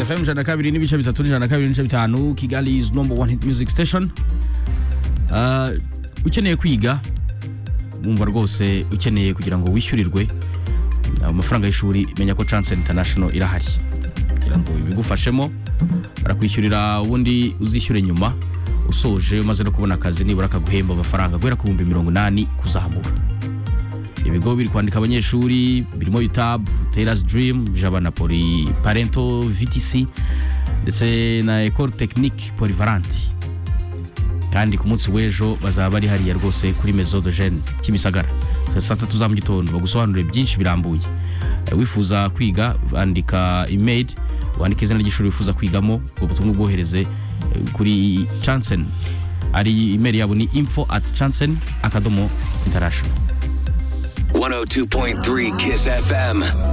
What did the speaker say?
fm ijana na kabiri n'ibice bitatu n'ijana na kabiri n'ibice bitanu kigali is number one hit music station Ah, ukeneye kwiga wumva rwose ukeneye kugira ngo wishyurirwe amafaranga y'ishuri menya ko chance international irahari kugira ngo ibigufashemo barakwishyurira ubundi uzishyure nyuma usoje umaze no kubona akazi nibura akaguhemba amafaranga guhera ku bihumbi mirongo inani kuzamura ibigo biri kwandika abanyeshuri birimo utab teras dream jaba na poli parento vtc ndetse na ecole technique polivalente kandi ku munsi w'ejo bazaba bari hariya rwose kuri maison de jeune kimisagara Saa saa tatu za mu gitondo bagusobanurire byinshi birambuye Eh, wifuza kwiga andika email wandika izina ry'ishuri wifuza kwigamo ubwo butumwa ubwohereze eh, kuri chansen ari email yabo ni info at chansen akadomo international 102.3 Kiss FM.